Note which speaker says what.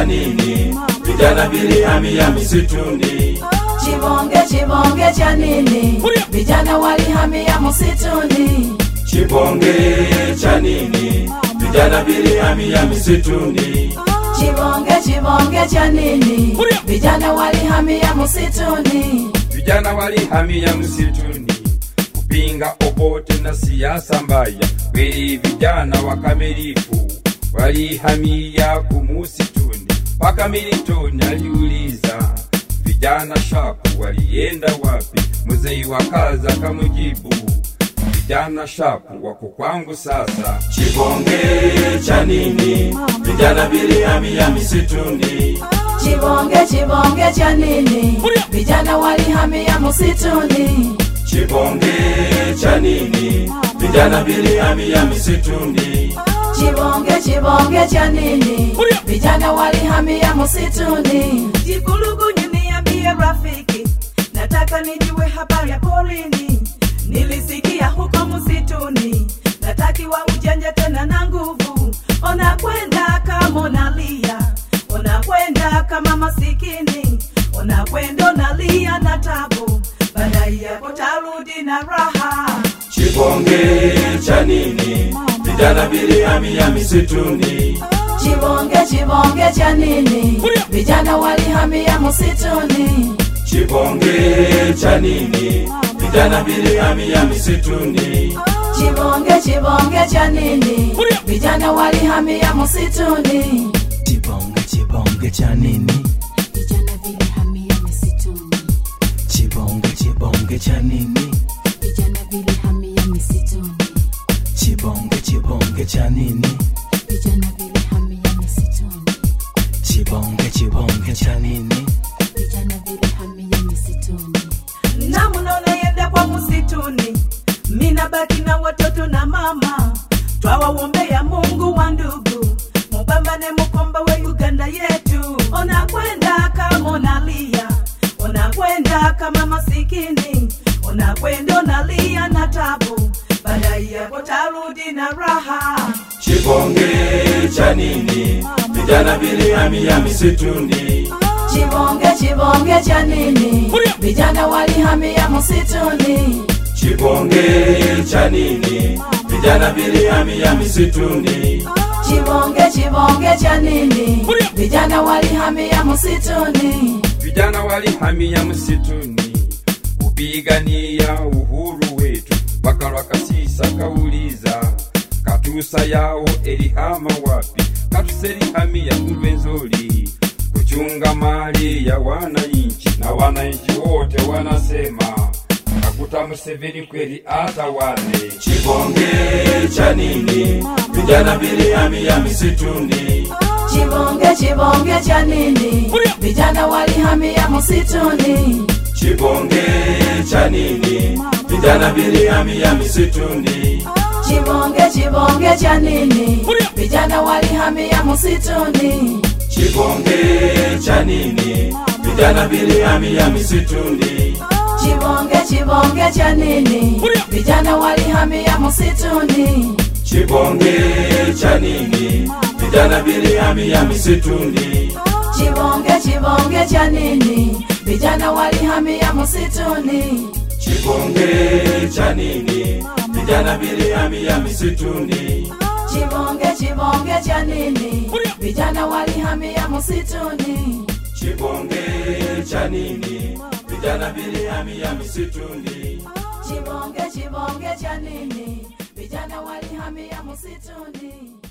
Speaker 1: nini? Vijana vilihamia misituni.
Speaker 2: Chibonge chibonge cha nini? Vijana walihamia msituni.
Speaker 1: Chibonge cha nini? Vijana vilihamia misituni.
Speaker 2: Chibonge chibonge cha nini? Vijana walihamia msituni.
Speaker 1: Vijana walihamia msituni kupinga obote na siasa mbaya. Kweli vijana wakamilifu walihamia kumusituni, mpaka Milton aliuliza vijana shapu walienda wapi? Mzee wa kaza kamujibu vijana shapu wako kwangu sasa. Chibonge cha nini? Vijana vilihamia misituni.
Speaker 2: Chibonge chibonge cha nini? Vijana walihamia msituni.
Speaker 1: Chibonge cha nini? Vijana vilihamia misituni.
Speaker 2: Chibonge chibonge cha nini? Vijana walihamia msituni.
Speaker 3: Jikulugunyu niambie rafiki, nataka nijue habari ya porini. Nilisikia huko msituni, natakiwa ujanja tena na nguvu. Ona kwenda kama unalia, ona kwenda kama masikini, ona kwenda unalia na tabu, baadaye yako tarudi na raha.
Speaker 1: Chibonge cha nini? Vijana vilihamia misituni.
Speaker 2: Chibonge chibonge cha nini? Vijana walihamia msituni.
Speaker 1: Chibonge cha nini? Vijana vilihamia misituni.
Speaker 2: Chibonge chibonge cha nini? Vijana walihamia msituni.
Speaker 4: Chibonge chibonge cha nini?
Speaker 5: Vijana vilihamia misituni.
Speaker 4: Chibonge chibonge cha nini?
Speaker 5: Vijana vilihamia misituni.
Speaker 4: Chibonge chibonge cha nini?
Speaker 5: Vijana vilihamia misituni.
Speaker 4: Chibonge chibonge cha nini?
Speaker 5: Vijana vilihamia misituni.
Speaker 3: na mnaonaenda kwa msituni, mina baki na watoto na mama, twawaombea Mungu wa ndugu, mupambane mukomba we Uganda yetu. Ona kwenda kama unalia, ona kwenda kama masikini, ona kwenda unalia na tabu, baadaye yako tarudi na raha.
Speaker 1: Chibonge cha nini? Vijana vilihamia misituni.
Speaker 2: Chibonge chibonge cha nini? Vijana walihamia msituni.
Speaker 1: Chibonge cha nini? Vijana vilihamia misituni.
Speaker 2: Chibonge chibonge cha nini? Vijana walihamia msituni.
Speaker 1: Vijana walihamia msituni kupigania uhuru wetu. Bakalwa Kasisa kauliza katusa yao elihama wapi? Katusa elihamia Kulwenzori kuchunga mali ya wananchi, na wananchi wote wanasema kakuta Museveni kweli atawale. Chibonge cha nini? Vijana vilihamia misituni.
Speaker 2: Chibonge chibonge cha nini? Vijana walihamia msituni.
Speaker 1: Chibonge cha nini? Vijana vilihamia misituni.
Speaker 2: Chibonge chibonge cha nini? Vijana walihamia msituni.
Speaker 1: Chibonge cha nini? Vijana vilihamia misituni.
Speaker 2: Chibonge chibonge cha nini? Vijana walihamia msituni.
Speaker 1: Chibonge cha nini? Vijana vilihamia misituni.
Speaker 2: Chibonge chibonge cha nini? Vijana walihamia msituni.
Speaker 1: Chibonge cha nini? Vijana vilihamia misituni.
Speaker 2: Chibonge chibonge cha nini? Vijana walihamia msituni.
Speaker 1: Chibonge cha nini? Vijana vilihamia misituni.
Speaker 2: Chibonge chibonge cha nini? Vijana walihamia msituni.